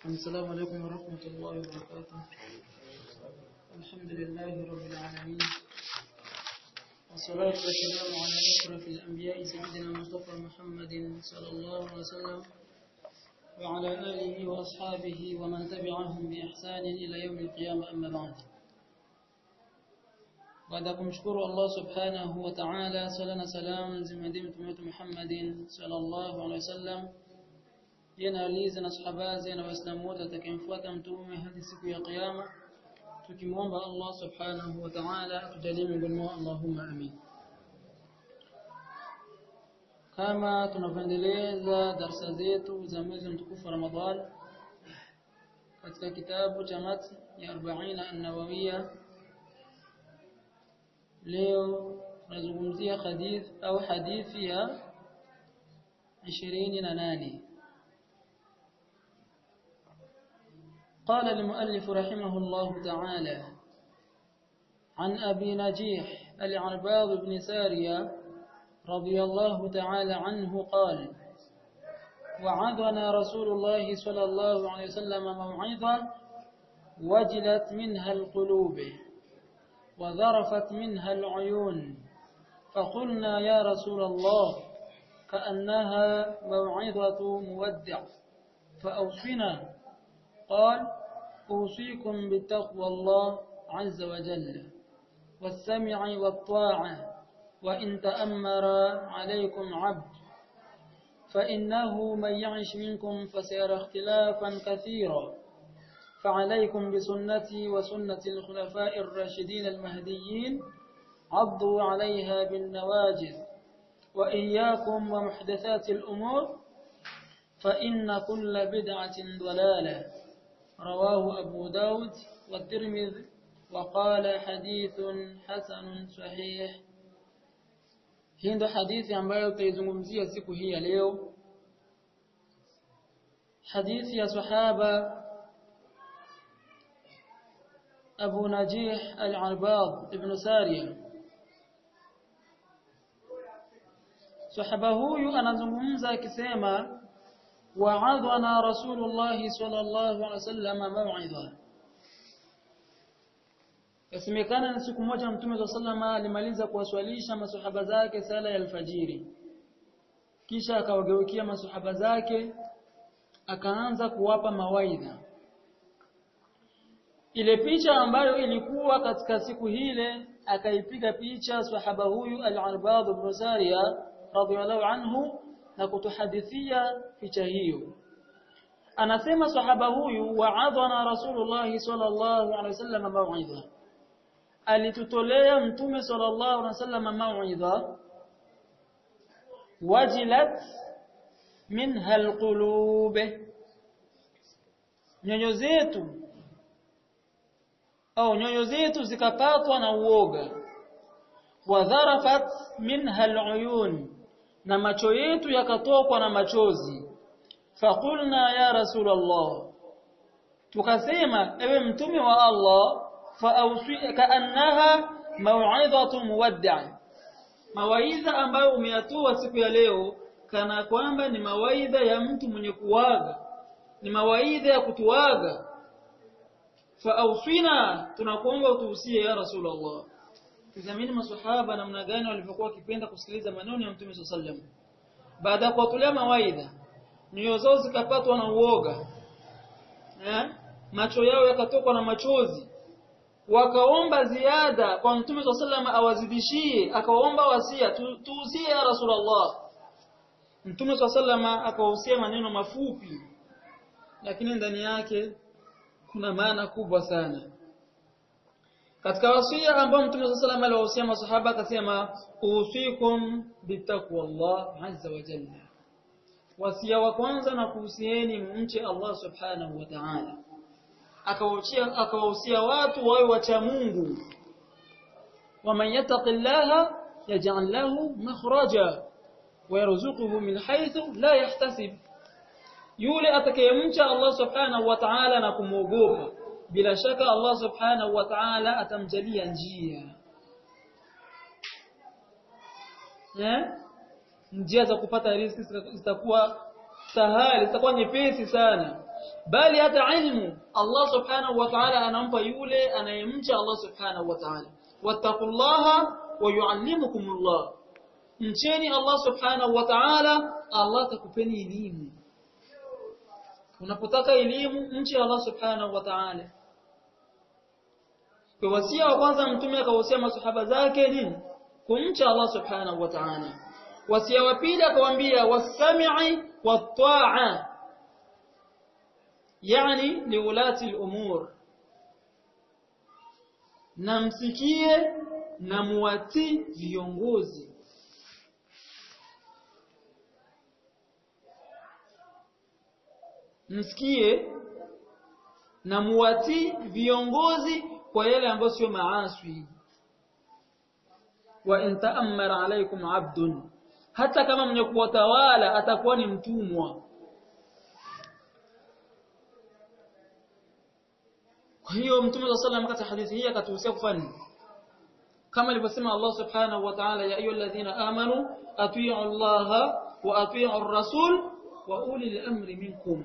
السلام عليكم ورحمة الله وبركاته الحمد لله رب العالمين والصلاة والسلام على أشرف الأنبياء سيدنا مصطفى محمد صلى الله عليه وسلم وعلى آله وأصحابه ومن تبعهم بإحسان إلى يوم القيامة أما بعد baada ya kumshukuru Allah subhanahu wa ta'ala sala na salam zimwendee mtume wetu Muhammadin sallallahu alaihi wasallam yana aliza na sahaba na waislamu wote atakayemfuata mtume hadi siku ya kiyama tukimwomba Allah subhanahu wa ta'ala atujalie miongoni mwao Allahumma amin kama tunavyoendeleza darasa zetu za mwezi mtukufu wa Ramadhan katika kitabu cha matn ya 40 an-nawawiyya leo tunazungumzia hadith au hadithi ya 28 قال المؤلف رحمه الله تعالى عن أبي نجيح العرباض بن سارية رضي الله تعالى عنه قال وعظنا رسول الله صلى الله عليه وسلم موعظة وجلت منها القلوب وذرفت منها العيون فقلنا يا رسول الله كأنها موعظة مودع فأوصنا قال أوصيكم بتقوى الله عز وجل والسمع والطاعة وإن تأمر عليكم عبد فإنه من يعش منكم فسيرى اختلافا كثيرا فعليكم بسنتي وسنة الخلفاء الراشدين المهديين عضوا عليها بالنواجذ وإياكم ومحدثات الأمور فإن كل بدعة ضلالة رواه أبو داود والترمذي وقال حديث حسن صحيح hii ndo hadithi ambayo tutaizungumzia siku hii ya leo hadithi ya sahaba Abu Najih al-Arbad ibn Sariya Sahaba huyu anazungumza akisema wa'adhana Rasulullah sallallahu alaihi wasallam maw'idha Yasemekana ni siku moja Mtume wa sallama alimaliza kuwaswalisha masahaba zake sala ya alfajiri kisha akawageukia masahaba zake akaanza kuwapa mawaidha ile picha ambayo ilikuwa katika siku hile akaipiga picha sahaba huyu al-Arbad ibn Sariya radhiyallahu anhu na kutuhadithia picha hiyo anasema sahaba huyu wa'adhana rasulullah sallallahu alaihi wasallam mau'idha alitutolea mtume sallallahu alaihi wasallam mau'idha wajilat minha alqulub nyoyo zetu au nyoyo zetu zikapatwa na uoga wadharafat minha aluyun na macho yetu yakatokwa na machozi faqulna ya rasulullah tukasema ewe mtume wa Allah faawsi kaannaha mau'izatu muwaddi' mawaidha ambayo umeyatoa siku ya leo kana kwamba ni mawaidha ya mtu mwenye kuwaga ni mawaidha ya kutuaga faawsina tunakuomba utuhusie ya rasulullah tazamini maswahaba namna gani walivyokuwa wakipenda kusikiliza maneno ya mtume sallam baada ya kuwatolea mawaidha nyoyo zao zikapatwa na uoga eh macho yao yakatokwa na machozi wakaomba ziada kwa mtume sallam awazidishie akaomba wasia tuhusie ya rasulullah mtume sallam akawahusia maneno mafupi lakini ndani yake kuna maana kubwa sana katika wasia ambao Mtume صلى الله عليه aliwahusia masahaba akasema usikum bitaqwallah azza wa jalla wasia wa kwanza na kuhusieni mche Allah subhanahu wa ta'ala akawahusia akawahusia watu wawe wacha Mungu waman yattaqillaha yaj'al lahu makhraja wa yarzuquhu min haythu la yahtasib yule atakayemcha Allah subhanahu wa ta'ala na kumwogopa bila shaka Allah subhanahu wa ta'ala atamjalia njia eh njia za kupata riziki zitakuwa sahali zitakuwa nyepesi sana bali hata ilmu Allah subhanahu wa ta'ala anampa yule anayemcha Allah subhanahu wa ta'ala wattaqullaha wa yuallimukumullah mcheni Allah subhanahu wa ta'ala Allah atakupeni elimu unapotaka elimu mche Allah subhanahu wa ta'ala kwa wasia wa kwanza mtume akawasia masahaba zake nini kumcha Allah subhanahu wa ta'ala wasia wa pili akawaambia wasami'i wat-ta'a yani liulati al-umur na msikie na muwatii viongozi msikie na muwatii viongozi kwa yale ambayo sio maaswi wa in ta'ammara alaykum 'abdun hata kama mwenye kuwatawala atakuwa ni mtumwa kwa hiyo mtume wa sallam katika hadithi hii akatuhusia kufanya kama alivyosema Allah subhanahu wa ta'ala ya ayyuhalladhina amanu atii'u Allah wa atii'u ar-rasul wa ulil amri minkum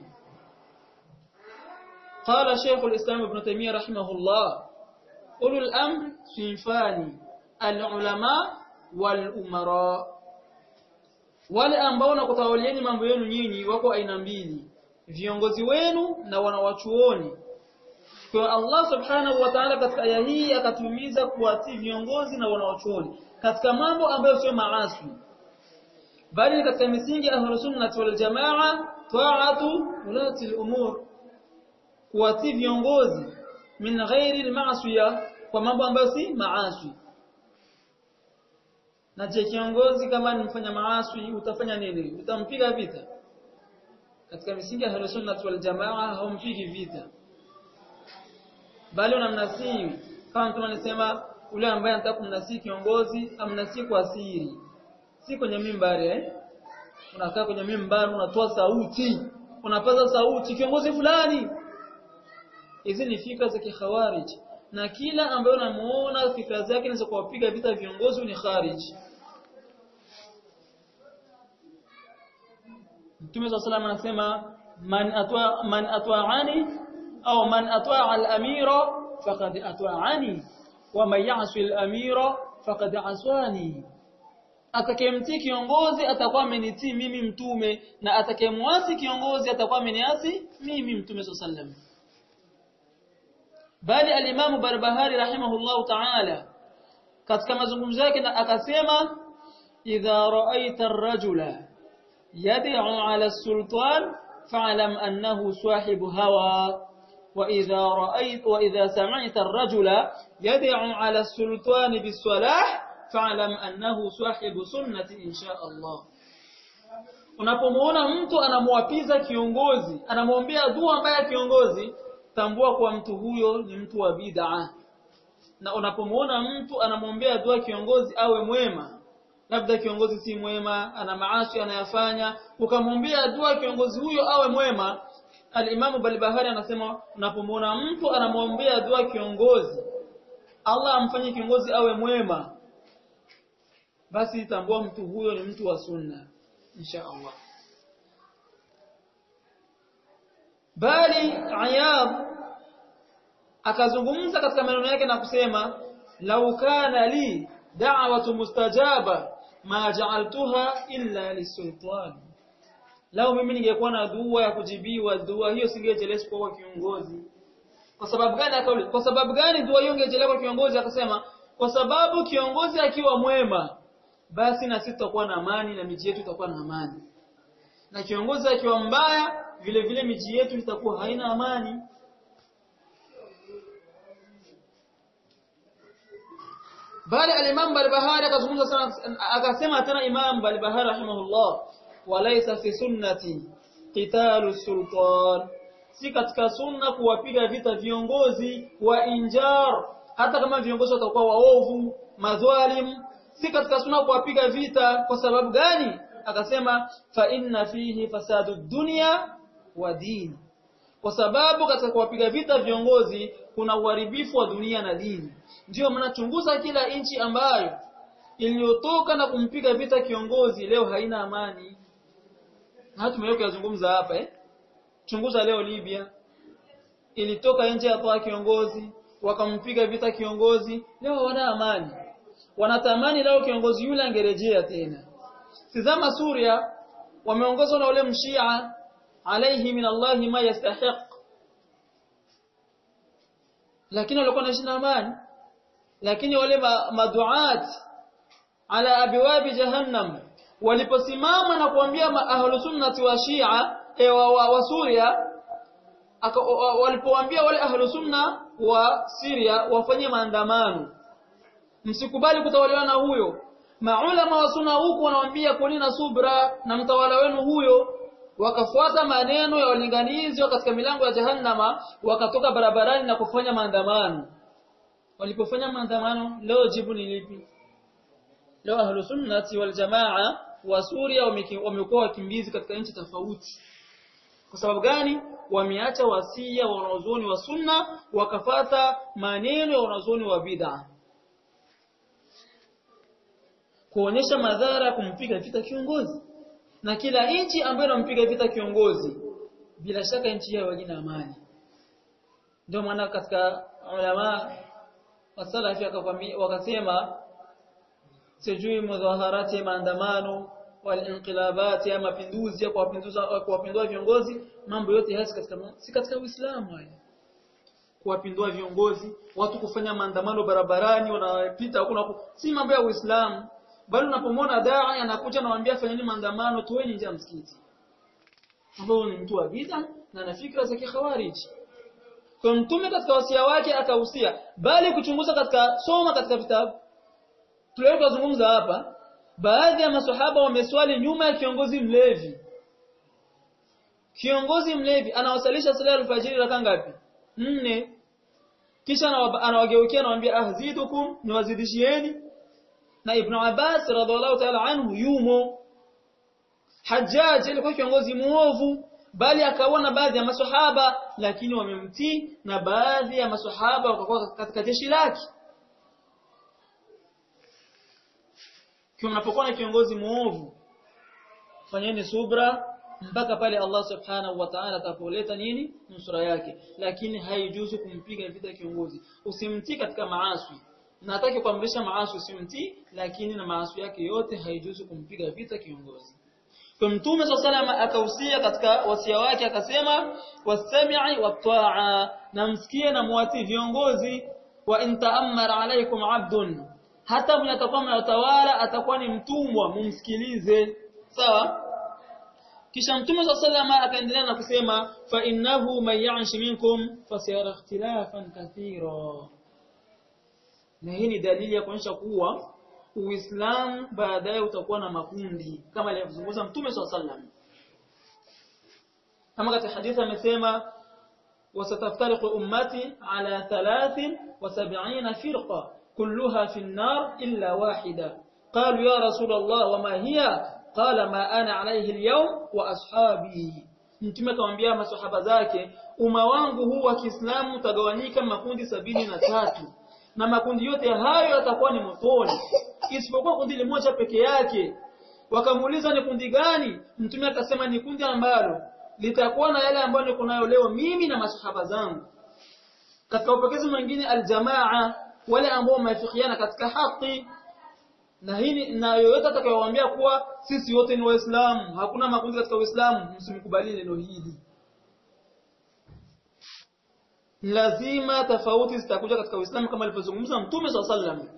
قال شيخ الإسلام ابن تيمية رحمه الله أولو الأمر صنفان العلماء والأمراء wale ambao nakutawalieni mambo yenu nyinyi wako aina mbili viongozi wenu na wanawachuoni kwa Allah subhanahu wa ta'ala katika aya hii akatumiza kuwatii viongozi na wanawachuoni katika mambo ambayo sio maasi bali katika misingi ahlus sunnah wal jamaa ta'atu ulati al-umur kuwatii viongozi min ghairi al-ma'siya kwa mambo ambayo si maasi na je kiongozi kama ni mfanya maasi utafanya nini utampiga vita katika misingi ya ahlus sunnah wal jamaa haumpigi vita bali unamnasihi kama mtu anasema ule ambaye anataka kumnasihi kiongozi amnasihi kwa siri si kwenye mimbari eh unakaa kwenye mimbari unatoa sauti unapaza sauti kiongozi fulani hizi ni fikra za kikhawarij na kila ambaye unamuona fikra zake ni za kuwapiga vita viongozi ni kharij Mtume صلى الله anasema man atwa man atwa'ani au man atwa'a al-amira faqad atwa'ani wa man ya'si al-amira faqad aswani atakayemtii kiongozi atakuwa amenitii mimi mtume na atakayemwasi kiongozi atakuwa ameniasi mimi mtume sallallahu bali al-Imam Barbahari rahimahullahu ta'ala katika mazungumzo yake akasema idha ra'aita ar-rajula yad'u 'ala as-sultan fa'lam annahu sahibu hawa وإذا رأيت وإذا سمعت الرجل يدعو على السلطان بالصلاح فاعلم أنه صاحب سنة إن شاء الله unapomuona mtu anamwapiza kiongozi anamwombea dua mbaya kiongozi tambua kwa mtu huyo ni mtu wa bid'a na unapomuona mtu anamwombea dua kiongozi awe mwema labda kiongozi si mwema ana maasi anayafanya ukamwombea dua kiongozi huyo awe mwema Al-Imam Balbahari anasema unapomwona mtu anamwombea dua kiongozi Allah amfanye kiongozi awe mwema basi tambua mtu huyo ni mtu wa sunna insha Allah bali Ayab akazungumza katika maneno yake na kusema lau kana li da'watu mustajaba ma ja'altuha illa lisultani Lao mimi ningekuwa na dua ya kujibiwa dua hiyo singejeleza kwa kiongozi. Kwa sababu gani akauli? Kwa sababu gani dua hiyo ingejeleza kwa kiongozi akasema kwa sababu kiongozi akiwa mwema basi na sisi tutakuwa na amani na miji yetu itakuwa na amani. Na kiongozi akiwa mbaya vile vile miji yetu itakuwa haina amani. Bali al-Imam Barbahari akazungumza sana akasema tena Imam Barbahari rahimahullah walaysa fi sunnati qitalu sultan si katika sunna kuwapiga vita viongozi wa injar hata kama viongozi watakuwa waovu madhalim si katika sunna kuwapiga vita kwa sababu gani akasema fa inna fihi fasadu dunya wa din kwa sababu katika kuwapiga vita viongozi kuna uharibifu wa dunia na dini ndio maana chunguza kila nchi ambayo iliyotoka na kumpiga vita kiongozi leo haina amani na tumeweka kuzungumza hapa eh chunguza leo Libya ilitoka nje ya kiongozi wakampiga vita kiongozi leo wana amani wanatamani leo kiongozi yule angerejea tena tizama Suria wameongozwa na ule mshia alayhi min Allah ma yastahiq lakini walikuwa wanaishi na amani lakini wale maduat ala abwabi jahannam waliposimama na kuambia ahlus sunnati wa shia e, wa, wa, wa Suria walipowaambia wale ahlus sunna wa Syria wafanye maandamano msikubali kutawaliwa na huyo maulama wa sunna huku wanawaambia kulina subra na mtawala wenu huyo wakafuata maneno ya walinganizi katika milango ya jahannama wakatoka barabarani na kufanya maandamano walipofanya maandamano leo jibu ni lipi leo ahlus sunnati wal jamaa wa Suria wamekuwa wakimbizi katika nchi tofauti kwa sababu gani wameacha wasia wa wanazuoni wa sunna wakafata maneno ya wanazuoni wa bid'a kuonyesha madhara kumpiga vita kiongozi na kila nchi ambayo inampiga vita kiongozi bila shaka nchi hiyo haina amani ndio maana katika ulama wasalafi wakasema sijui mudhaharati maandamano walinqilabati ya mapinduzi ya kuwapinduza kuwapindua viongozi mambo yote haya katika si katika Uislamu haya kuwapindua viongozi watu kufanya maandamano barabarani wanapita hakuna si mambo ya Uislamu bali unapomwona dai anakuja anawaambia fanyeni maandamano toeni nje ya msikiti ambao ni mtu wa bid'a na ana fikra za kikhawariji kwa mtume katika wasia wake akahusia bali kuchunguza katika soma katika vitabu tulio kuzungumza hapa baadhi ya maswahaba wameswali nyuma ya kiongozi mlevi kiongozi mlevi anawasalisha sala ya alfajiri raka ngapi nne kisha anawageukia anawaambia ahzidukum niwazidishieni na ibn Abbas radhiallahu ta'ala anhu yumo Hajjaj alikuwa kiongozi muovu bali akaona baadhi ya maswahaba lakini wamemtii na baadhi ya maswahaba wakakuwa katika jeshi lake Kwa mnapokuwa na kiongozi muovu fanyeni subra mpaka pale Allah subhanahu wa ta'ala atapoleta nini nusura yake lakini haijuzu kumpiga vita kiongozi usimtii katika maasi nataki kuamrisha maasi usimtii lakini na maasi yake yote haijuzu kumpiga vita kiongozi kwa mtume sallallahu akahusia katika wasia wake akasema wasami'i wat-ta'a na msikie na muati viongozi wa in ta'ammara alaykum 'abdun hata mwenye atakuwa mnatawala atakuwa ni mtumwa mumsikilize sawa kisha mtume sallallahu akaendelea na kusema fa innahu man ya'sh minkum fasayara ikhtilafan kathira na hii ni dalili ya kuonyesha kuwa Uislamu baadaye utakuwa na makundi kama alivyozungumza Mtume SAW. Kama katika hadithi amesema wasataftariqu ummati ala 73 firqa kulluha fi an-nar illa wahida. Qalu ya Rasul Allah wama hiya? Qala ma ana alayhi al-yawm wa ashabi. Mtume akamwambia maswahaba zake umma wangu huu wa Kiislamu utagawanyika makundi sabini na tatu na makundi yote hayo yatakuwa ni motoni isipokuwa kundi moja peke yake wakamuuliza ni kundi gani mtume akasema ni kundi ambalo litakuwa na yale ambayo niko nayo leo mimi na masahaba zangu katika upokezi mwingine aljamaa wale ambao wamefikiana katika haki na hii na yoyote atakayowaambia kuwa sisi wote ni waislamu hakuna makundi katika uislamu msimkubali neno hili lazima tofauti zitakuja katika Uislamu kama alivyozungumza Mtume swalla sallam.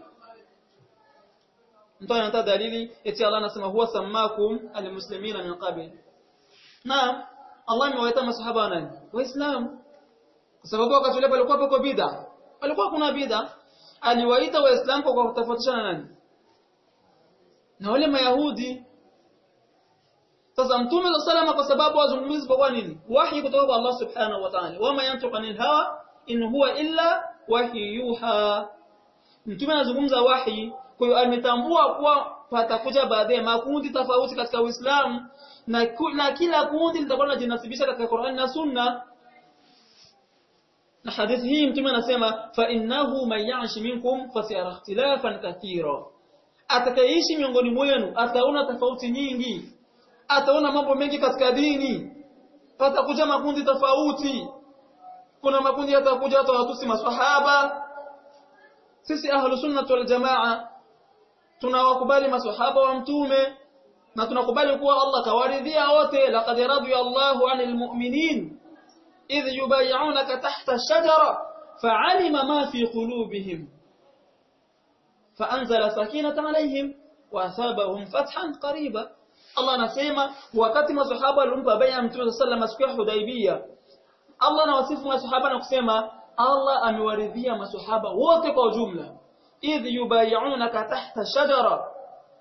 Mtu anatoa dalili eti Allah anasema huwa samakum almuslimina min qabl. Na Allah amewaita masahaba wa nani? Waislamu. Kwa sababu wakati ule palikuwa pako bid'a. Palikuwa kuna bid'a. Aliwaita Waislamu kwa kutofautisha na nani? Na wale Mayahudi. Sasa Mtume swalla sallam kwa sababu wazungumzi kwa nini? Wahi kutoka kwa Allah subhanahu wa ta'ala. Wama yantiqu anil hawa in huwa illa wahi yuha. Mtume anazungumza wahi, kwa hiyo ametambua kuwa patakuja baadaye makundi tofauti katika Uislamu na, na kila kundi litakuwa linajinasibisha katika Qur'an na Sunna. Na hadithi hii Mtume anasema fa innahu man ya'sh minkum fasayara ikhtilafan kathira. Atakayeishi miongoni mwenu ataona tofauti nyingi. ataona mambo mengi katika dini patakuja makundi tofauti kuna makundi yatakuja hata watusi maswahaba sisi ahlu sunna wal jamaa tunawakubali maswahaba wa mtume na tunakubali kuwa Allah kawaridhia wote laqad radiya Allahu 'anil mu'minin idh yubay'unaka tahta ash-shajara fa'alima ma fi qulubihim fa'anzala sakinatan 'alayhim wa asabahum fathan qariba Allah anasema wakati maswahaba walimpa bai'a mtume sallallahu alayhi wasallam Hudaybiyah Allah anawasifu maswahaba na kusema Allah amewaridhia maswahaba wote kwa ujumla idh yubay'unaka tahta shajara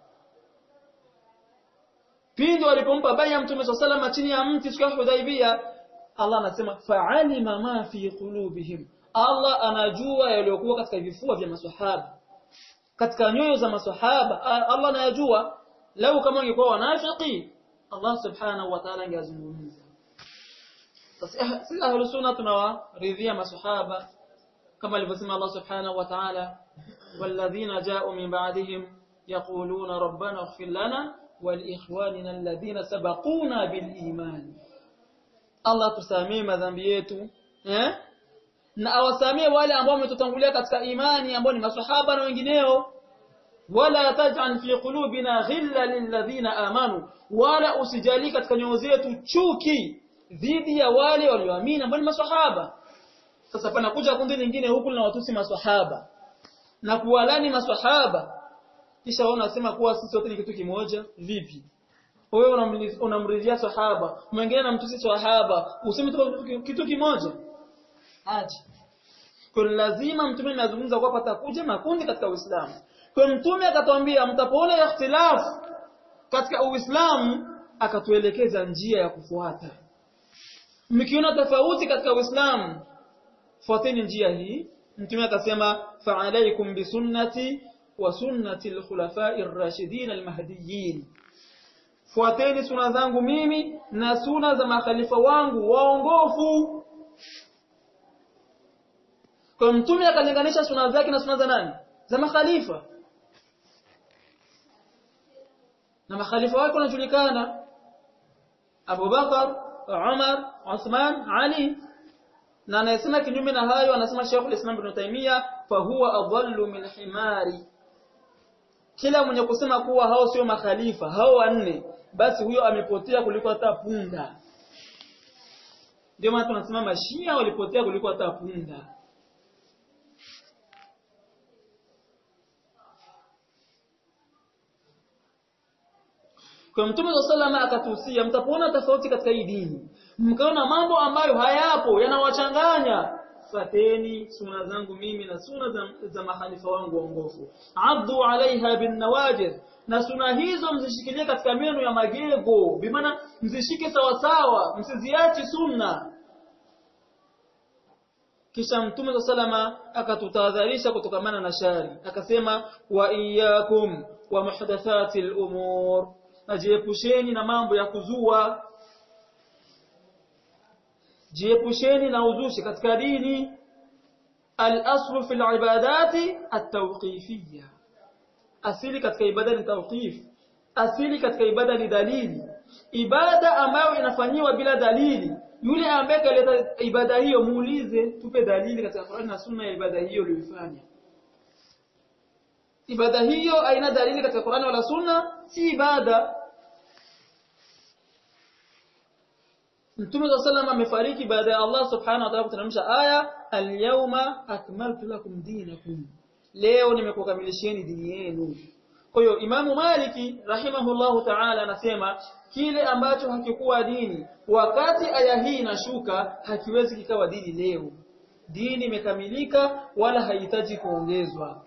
pindi walipompa bai'a mtume sallallahu alayhi chini ya mti siku ya Hudaybiyah Allah anasema fa'alima ma fi qulubihim Allah anajua yaliyokuwa katika vifua vya maswahaba katika nyoyo za maswahaba Allah anayajua lau kama wangekuwa wanafiki Allah subhanahu wa ta'ala angezungumza sisi ahlu sunna tunawaridhia maswahaba kama alivyosema Allah subhanahu wa ta'ala walladhina ja'u min ba'dihim yaquluna rabbana ighfir lana waliikhwanina alladhina sabaquna bil iman Allah tusamee madhambi yetu eh na awasamee wale ambao wametutangulia katika imani ambao ni maswahaba na wengineo wala taj'al fi qulubina ghilla lilladhina amanu wala usijali katika nyoyo zetu chuki dhidi ya wale walioamini ambao ni maswahaba sasa panakuja kundi lingine huku linawatusi maswahaba na kuwalani maswahaba kisha wao wanasema kuwa sisi wote ni kitu kimoja vipi wewe unamridhia sahaba mwingine anamtusi sahaba useme tu kitu kimoja aje kwa lazima mtume anazungumza kwa patakuja makundi katika Uislamu kwa mtume akatwambia mtapoona ikhtilaf katika Uislamu akatuelekeza njia ya kufuata mkiona tofauti katika Uislamu fuateni njia hii mtume akasema fa'alaykum bisunnati wa sunnati al-khulafa'i ar-rashidin al-mahdiyyin fuateni suna zangu mimi na suna za makhalifa wangu waongofu kwa mtume akalinganisha suna zake na suna za nani za makhalifa na makhalifa wake wanajulikana Abu Bakar Umar Uthman Ali na anayesema kinyume na hayo anasema Sheikh Islam Ibn Taymiyyah fa huwa adallu min himari kila mwenye kusema kuwa hao sio makhalifa hao wanne basi huyo amepotea kuliko hata punda ndio maana tunasema mashia walipotea kuliko hata punda Kwa Mtume sallama akatuhusia mtapoona tofauti katika hii dini mkaona mambo ambayo hayapo yanawachanganya fateni suna zangu mimi na suna za, za mahalifa wangu waongofu addu alaiha bin nawajid na suna hizo mzishikilie katika meno ya magego bimaana mzishike sawa sawa msiziachi sunna kisha mtume sallama akatutahadharisha kutokamana na shari akasema wa iyyakum wa muhdathatil umur najiepusheni na mambo ya kuzua jiepusheni na uzushi katika dini al-aslu fil ibadati at-tawqifiyya asili katika ibada ni tawqif asili katika ibada ni dalili ibada ambayo inafanyiwa bila dalili yule ambaye kaleta ibada hiyo muulize tupe dalili katika Qur'an na Sunna ya ibada hiyo uliyofanya ibada hiyo haina dalili katika Qur'an wala Sunna si ibada Mtume wa sallam amefariki baada ya Allah subhanahu wa ta'ala kuteremsha aya al-yawma akmaltu lakum dinakum leo nimekukamilisheni dini yenu kwa hiyo Imamu Maliki rahimahullahu ta'ala anasema kile ambacho hakikuwa dini wakati aya hii inashuka hakiwezi kikawa dini leo dini imekamilika wala haihitaji kuongezwa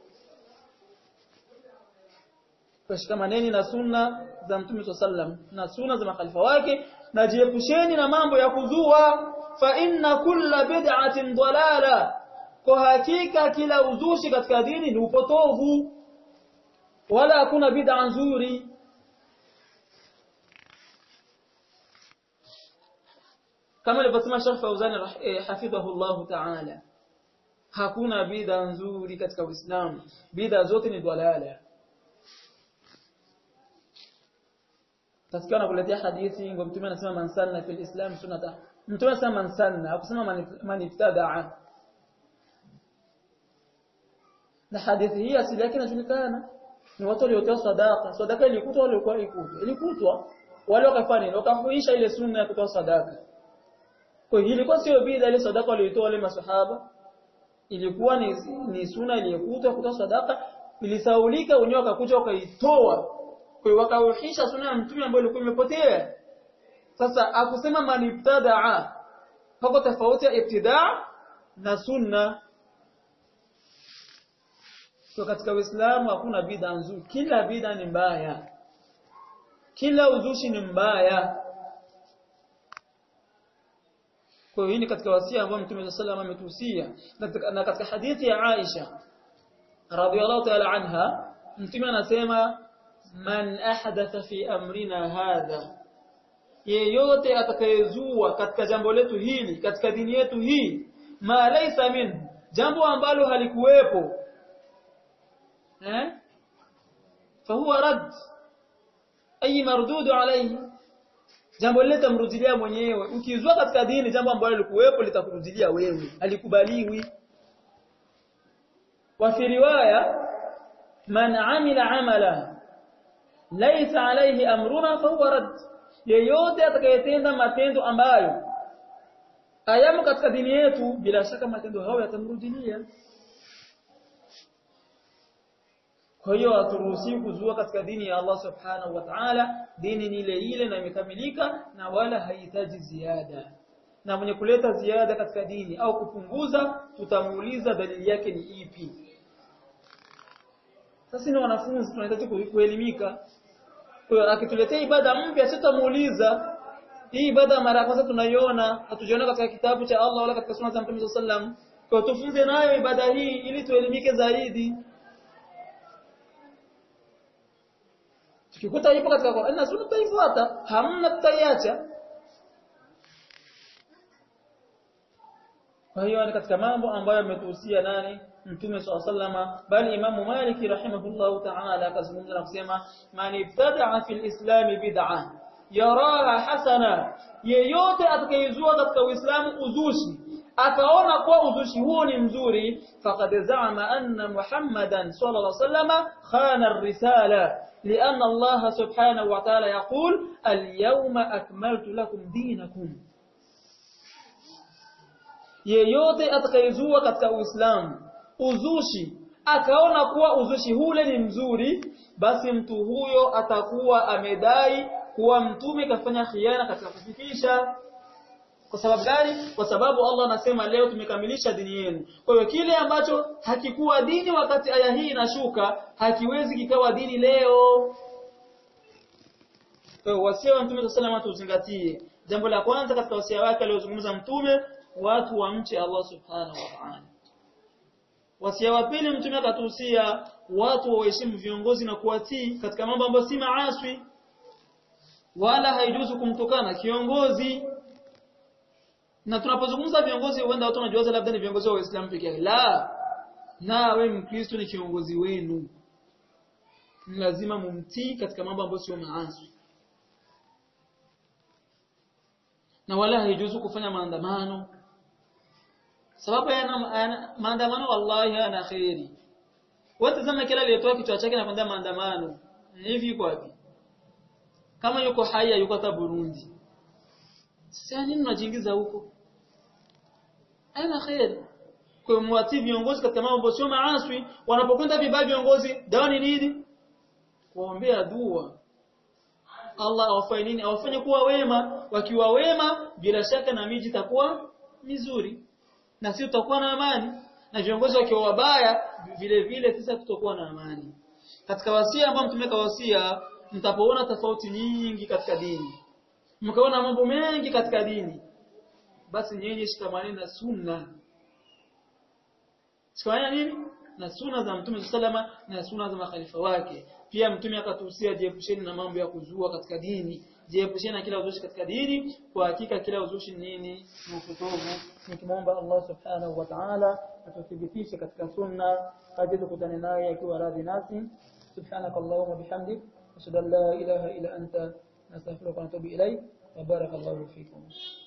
Kashikamaneni na sunna za Mtume sallam na sunna za makhalifa wake na jiepusheni na mambo ya kuzua fa inna kulla bid'atin dalala kwa hakika kila uzushi katika dini ni upotovu wala hakuna bid'a nzuri kama alivyosema Sheikh Fauzan hafidhahu Allah ta'ala hakuna bid'a nzuri katika Uislamu bid'a zote ni dalala tasikia nakuletea hadithi ngo mtume anasema man sanna fil islam sunnata mtume anasema man sanna hakusema man ibtadaa na hadithi hii asili yake inajulikana ni watu waliotoa sadaka sadaka ilikutwa wale walikuwa ilikutwa ilikutwa wale wakafanya nini wakafuisha ile sunna ya kutoa sadaka kwa hiyo ilikuwa sio bid'a ile sadaka waliotoa wale masahaba ilikuwa ni, ni sunna iliyokutwa kutoa sadaka ilisaulika wenyewe wakakuja wakaitoa kwa hiyo wakauhisha sunna ya mtume ambayo ilikuwa imepotea sasa akusema man ibtadaa pako tofauti ya ibtidaa na sunna kwa katika Uislamu hakuna bid'a nzuri kila bid'a ni mbaya kila uzushi ni mbaya kwa hiyo hii katika wasia ambao Mtume sallallahu alayhi ametuhusia na katika hadithi ya Aisha radhiyallahu ta'ala anha Mtume anasema man ahdatha fi amrina hadha yeyote atakayezua katika jambo letu hili katika dini yetu hii ma laysa min jambo ambalo halikuwepo eh fahuwa rad ay mardud alayhi jambo lile tamrudilia mwenyewe ukizua katika dini jambo ambalo lilikuwepo litakurudilia wewe alikubaliwi wa fi riwaya man amila amala laysa alayhi amruna fahuwa rad yeyote atakayetenda matendo ambayo ayamo katika dini yetu bila shaka matendo hayo yatamrudilia Kwa hiyo haturuhusiwi kuzua katika dini ya Allah Subhanahu wa Ta'ala, dini ni ile ile na imekamilika na wala haihitaji ziada. Na mwenye kuleta ziada katika dini au kupunguza, tutamuuliza dalili yake ni ipi. Sasa ni wanafunzi tunahitaji kuelimika. Kwa hiyo akituletea ibada mpya tutamuuliza hii ibada mara ya kwanza tunaiona, hatujiona katika kitabu cha Allah wala katika sunna za Mtume sallallahu alaihi wasallam. Kwa hiyo tufunze nayo ibada hii ili tuelimike zaidi. Tukikuta ipo katika Qur'an na Sunna tutaifuata, hamna tutaiacha. Kwa hiyo ni katika mambo ambayo ametuhusia nani? Mtume SAW bali Imamu Malik rahimahullahu ta'ala akazungumza na kusema man ibtada'a fil islam bid'a yaraha hasana yeyote atakayezua katika Uislamu uzushi akaona kuwa uzushi huo ni mzuri faqad za'ama anna Muhammadan sallallahu alaihi wasallam khana ar-risala لأن الله سبحانه وتعالى يقول اليوم أكملت لكم دينكم yeyote atakayezua katika Uislamu uzushi akaona kuwa uzushi hule ni mzuri basi mtu huyo atakuwa amedai kuwa mtume kafanya khiana katika kufikisha kwa sababu gani kwa sababu Allah anasema leo tumekamilisha dini yenu kwa hiyo kile ambacho hakikuwa dini wakati aya hii inashuka hakiwezi kikawa dini leo kwa hiyo wasia wa mtume sallallahu alayhi tuzingatie jambo la kwanza katika wasia wake aliozungumza mtume watu wamche Allah subhanahu wa ta'ala wasia wa pili mtume akatuhusia watu waheshimu viongozi na kuwatii katika mambo ambayo si maaswi wala haijuzu kumtukana kiongozi na tunapozungumza viongozi huenda watu wanajiwaza labda ni viongozi wa Uislamu pekee yake la na wewe mkristo ni kiongozi wenu ni lazima mumtii katika mambo ambayo sio maasi na wala haijuzu kufanya maandamano sababu yana maandamano wallahi yana khairi watazama kila aliyetoa kichwa chake na kwenda maandamano hivi yuko wapi kama yuko haya yuko hata Burundi sasa nini unajiingiza huko ana khair kwa muwatii viongozi katika mambo sio maaswi wanapokwenda vibaya viongozi dawa ni nini kuombea dua Allah awafanye nini awafanye kuwa wema wakiwa wema bila shaka na miji itakuwa mizuri na sisi tutakuwa na amani na viongozi wakiwa wabaya vile vile sisi tutakuwa na amani katika wasia ambao mtumeka wasia mtapoona tofauti nyingi katika dini mkaona mambo mengi katika dini basi nyinyi shikamani na sunna shikamani nini na sunna za mtume sallama na sunna za makhalifa wake pia mtume akatuhusia jiepusheni na mambo ya kuzua katika dini jiepusheni na kila uzushi katika dini kwa hakika kila uzushi nini ni upotovu nikimwomba Allah subhanahu wa ta'ala atuthibitishe katika sunna hadi tukutane naye akiwa radhi nasi subhanakallahumma bihamdik ashhadu an la ilaha illa anta nastaghfiruka wa natubu ilayk wa barakallahu fikum